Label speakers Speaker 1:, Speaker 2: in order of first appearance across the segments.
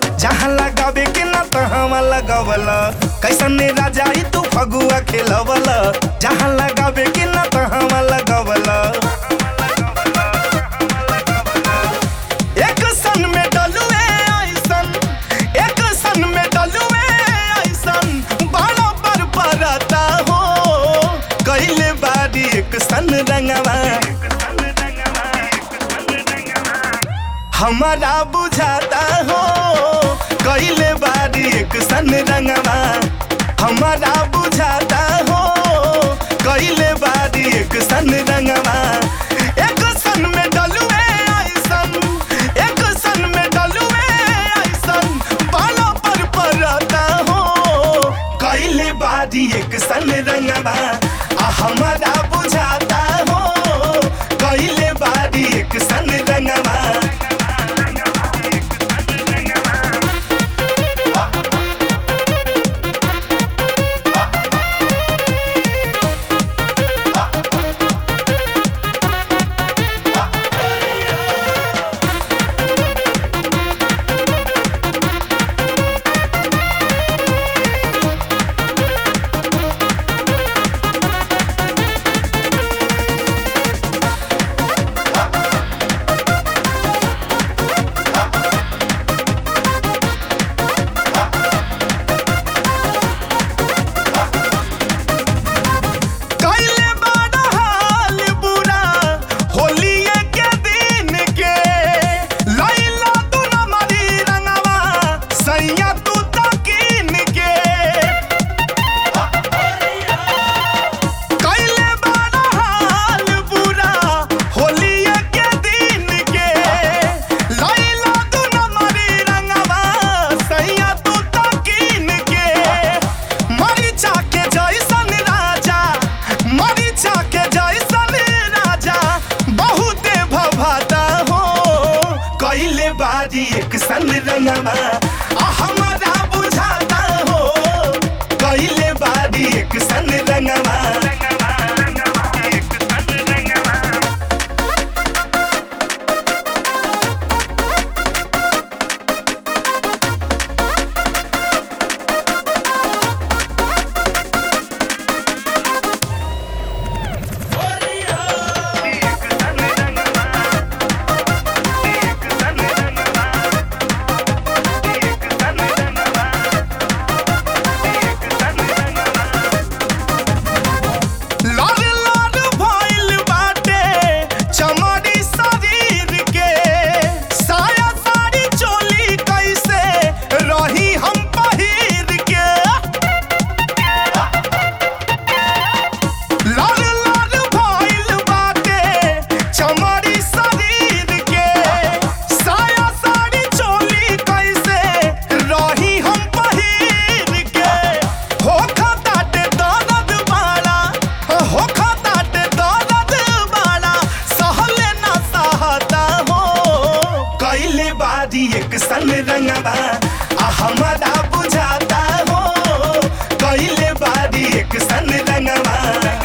Speaker 1: जहाँ लगावे के ना तहाँ लगवल कैसन राजा ई तू फगुआ खेलवल जहाँ लगावे के ना तहाँ लगवल एक सन में डलुए ऐसन एक सन में डलुए ऐसन बड़ा पर परता हो कैले बारी एक सन रंगवा हमारा बुझाता हो कैले बारी एक सन रंगवा हमारा बुझाता हो कैले बारी एक सन रंगवा एक सन में डलुए ऐसन एक सन में डलुए ऐसन बाला पर परता हो कैले बारी एक सन रंगवा आ हमारा बुझाता हो कैले बारी एक सन रंगवा कैले बड़ा हाल बुरा होलिये के दिन के लैला तू न मरी रंगवा सैया तू तकीन के कैले बड़ा हाल बुरा होलिये के दिन के लैला तू न मरी रंगवा सैया तू तकीन के मरीचा के जैसन राजा मरीचा के जैसन राजा बहुते भभाता हो कैले बारी एक सन रंगवा आ हमारा बुझाता हो कैले बारी एक सन रंगवा लाल लाल भइल बाटे चमड़ी शरीर के साया साड़ी चोली कैसे रही हम पहिर के लाल लाल भइल बाटे चमड़ी शरीर के साया साड़ी चोली कैसे रही हम पहिर के हो खताटे दर्द बाड़ा हो खताटे दर्द बाड़ा सहले ना सहता हो कैले बारी एक सन रंगवा आ हमारा बुझाता हो कैले बारी एक सन रंगवा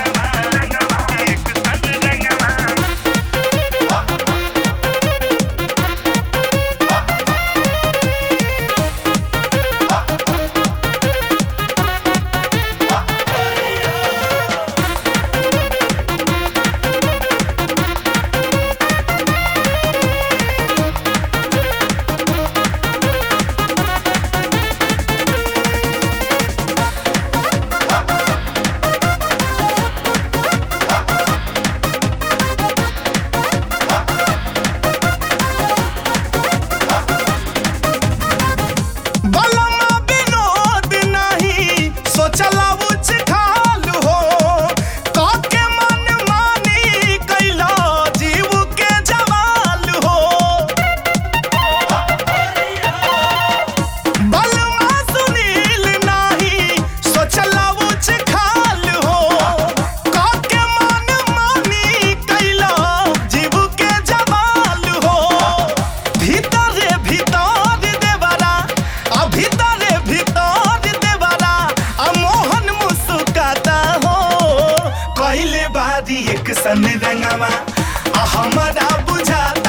Speaker 1: बलमा विनोद नहीं सोचला उच खाल हो काके मन मानी कैला जीव के जवाल हो बलमा सुनील नहीं सोचला उच खाल हो काके मन मानी कैला जीव के जवाल हो भीतरे भीतर देवरा आ भीतरे भीतर देवरा आ मोहन मुस्काता हो कैले बारी एक सन रंगवा आ हमारा बुझाता